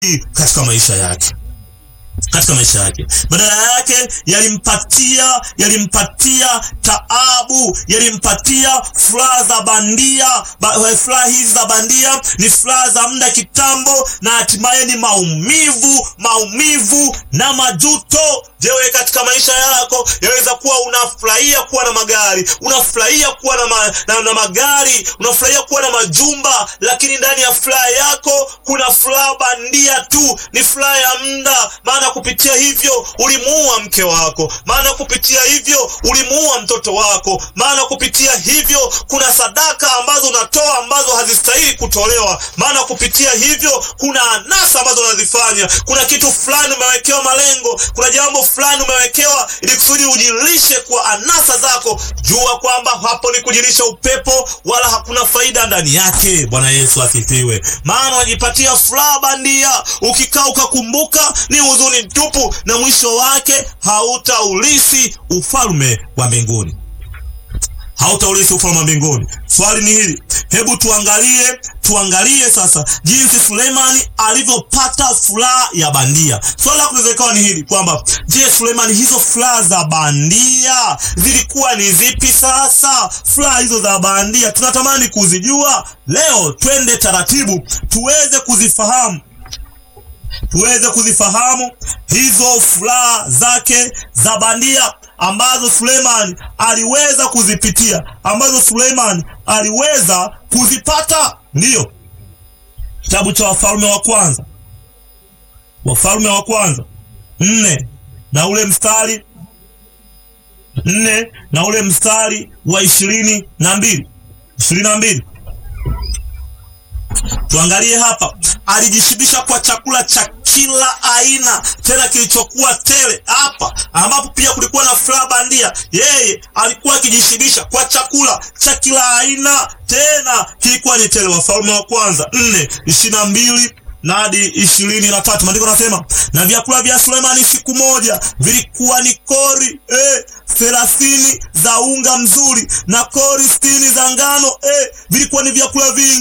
katika maisha yake katika maisha yake, badala yake yalimpatia yalimpatia taabu, yalimpatia furaha za bandia. Ba, furaha hizi za bandia ni furaha za muda kitambo, na hatimaye ni maumivu, maumivu na majuto. Je, wewe katika maisha yako yaweza kuwa unafurahia kuwa na magari, unafurahia kuwa na, ma, na, na magari, unafurahia kuwa na majumba, lakini ndani ya furaha yako kuna furaha bandia tu, ni furaha ya muda maana kupitia hivyo ulimuua mke wako, maana kupitia hivyo ulimuua mtoto wako, maana kupitia hivyo kuna sadaka ambazo unatoa ambazo hazistahili kutolewa, maana kupitia hivyo kuna anasa ambazo unazifanya. Kuna kitu fulani umewekewa malengo, kuna jambo fulani umewekewa ili kusudi ujilishe kwa anasa zako. Jua kwamba hapo ni kujilisha upepo, wala hakuna faida ndani yake. Bwana Yesu asifiwe. Maana unajipatia furaha bandia, ukikaa ukakumbuka ni huzuni tupu, na mwisho wake hautaulisi ufalme wa mbinguni, hautaulisi ufalme wa mbinguni. Swali ni hili, hebu tuangalie, tuangalie sasa jinsi Sulemani alivyopata furaha ya bandia. Swali la kuweza ikawa ni hili kwamba, je, Sulemani hizo furaha za bandia zilikuwa ni zipi? Sasa furaha hizo za bandia tunatamani kuzijua leo. Twende taratibu tuweze kuzifahamu tuweze kuzifahamu hizo furaha zake za bandia ambazo Suleiman aliweza kuzipitia, ambazo Suleiman aliweza kuzipata. Ndiyo kitabu cha Wafalme wa Kwanza, Wafalme wa Kwanza nne na ule mstari nne na ule mstari wa ishirini na mbili ishirini na mbili Tuangalie hapa, alijishibisha kwa chakula cha kila aina, tena kilichokuwa tele. Hapa ambapo pia kulikuwa na furaha bandia, yeye alikuwa akijishibisha kwa chakula cha kila aina, tena kilikuwa ni tele. Wafalme wa Kwanza nne ishirini na mbili na hadi ishirini na tatu maandiko nasema, na vyakula vya Sulemani siku moja vilikuwa ni kori eh, thelathini za unga mzuri na kori sitini za ngano eh, vilikuwa ni vyakula vingi